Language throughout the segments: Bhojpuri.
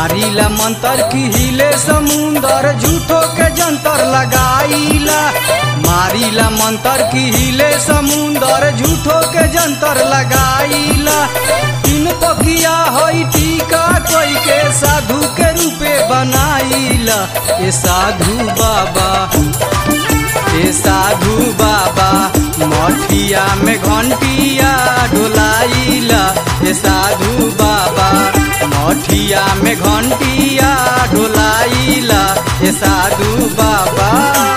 मारिला मंतर की हिले समुंदर झूठो के जंतर लगाईला मारिला मंतर की हिले समुंदर झूठो के जंतर लगाईला तीन पखिया हई टीका कोई के साधु के रूपे बनाईला ए साधु बाबा ए साधु बाबा मठिया में घंटिया डोलाइला ए साधु बाबा मठिया में घंटिया डोलाइला ए साधु बाबा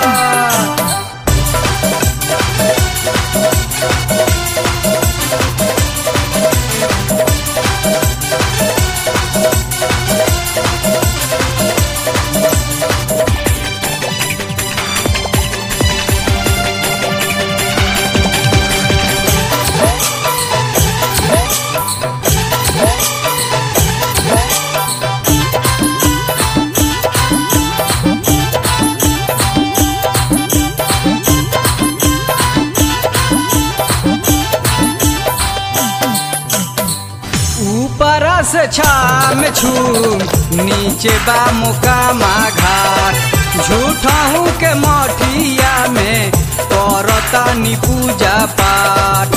ऊपर से छाम छूम नीचे बा मुकामा घाट झूठहू के मठिया में करतानी पूजा पाठ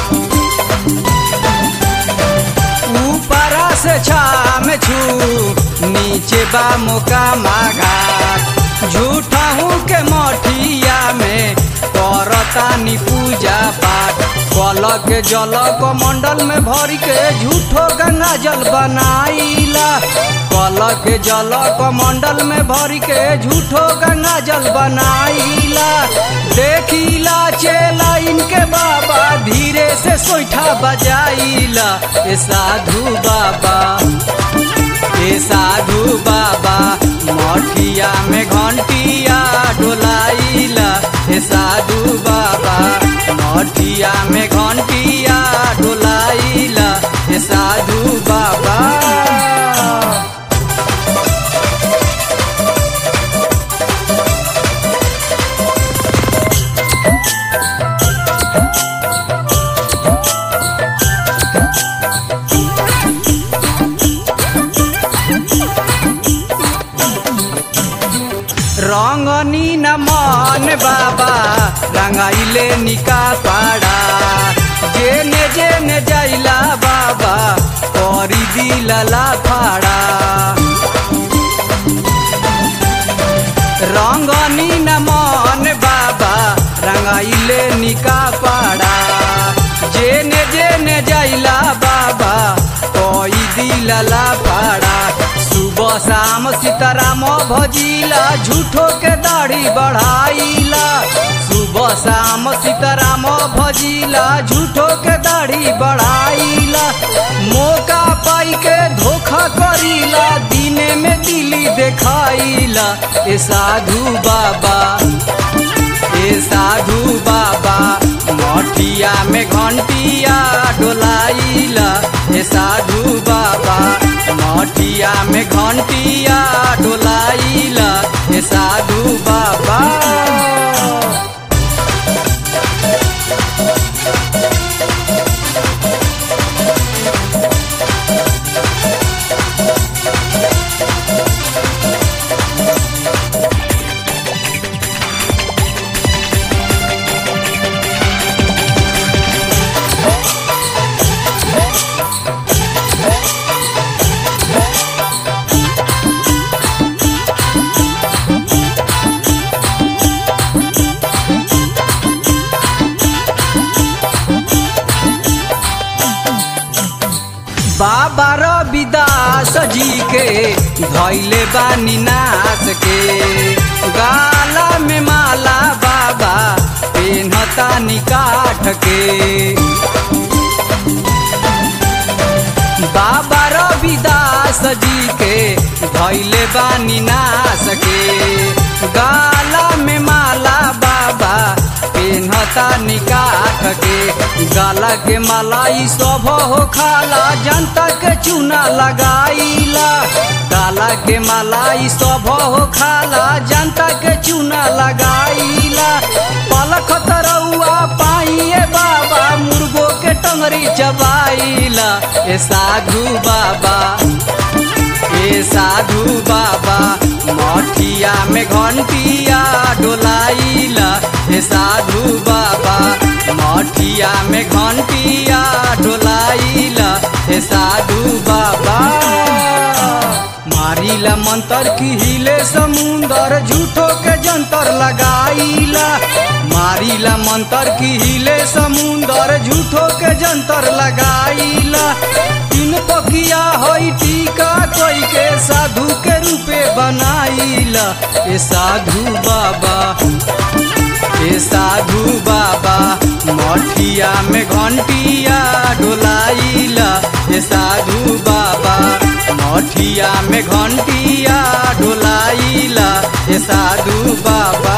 ऊपर से छाम छू नीचे बा मुकामा घाट झूठहू के मठिया में करतानी पूजा पाठ कल के जल को मंडल में भर के झूठो गंगा जल बनाईला कल के जल को मंडल में भर के झूठो गंगा जल बनाईला देखीला चेला इनके बाबा धीरे से सोईठा बजाईला ए साधु बाबा ए साधु बाबा मठिया में घंटिया डोलाइला ए साधु बाबा मठिया में घंटिया डोलाइला ए साधु बाबा रंगनी न मन बाबा रंगाइले निका पाड़ा जेने जेने जाइला बाबा करी दिलला फाड़ा रंगनी न मन बाबा रंगाइले निका पाड़ा जेने जेने जाइला बाबा कोई दिलला पाड़ा सुबह शाम सीताराम भजिला झूठो के दाढ़ी बढ़ाइला सुबह शाम सीताराम भजिला झूठो के दाढ़ी बढ़ाइला मौका पाई के धोखा करीला दिने में दिली देखाइला ए साधु बाबा ए साधु बाबा मठिया में घंटिया डोलाइला ए साधु बाबा मठिया में घंटिया डोलाइला ए साधु बाबा बाबा रविदास जी के धैले बानी नाच के गाला में माला बाबा पेन्हता निकाठ के बाबा रविदास जी के धैले बानी नाच के गाला में माला बाबा पेन्हता निकाठ के गाला के मलाई सब हो खाला जनता के चूना लगाईला गाला के मलाई सब हो खाला जनता के चूना लगाईला पलख तरौआ पाइए बाबा मुर्गो के टंगरी चबाईला ए साधु बाबा ए सा साधु बाबा मठिया में घंटिया डोलाइला हे साधु बाबा मठिया में घंटिया डोलाइला हे साधु बाबा मारिला मंतर की हिले समुंदर झूठो के जंतर लगाइला मारिला मंतर की हिले समुंदर झूठो के जंतर लगाइला तीन पकिया होई टीका कोई के साधु के रूपे बनाइला ए साधु बाबा ए साधु बाबा मठिया में घंटिया डोलाइला ए साधु बाबा मठिया में घंटिया डोलाइला ए साधु बाबा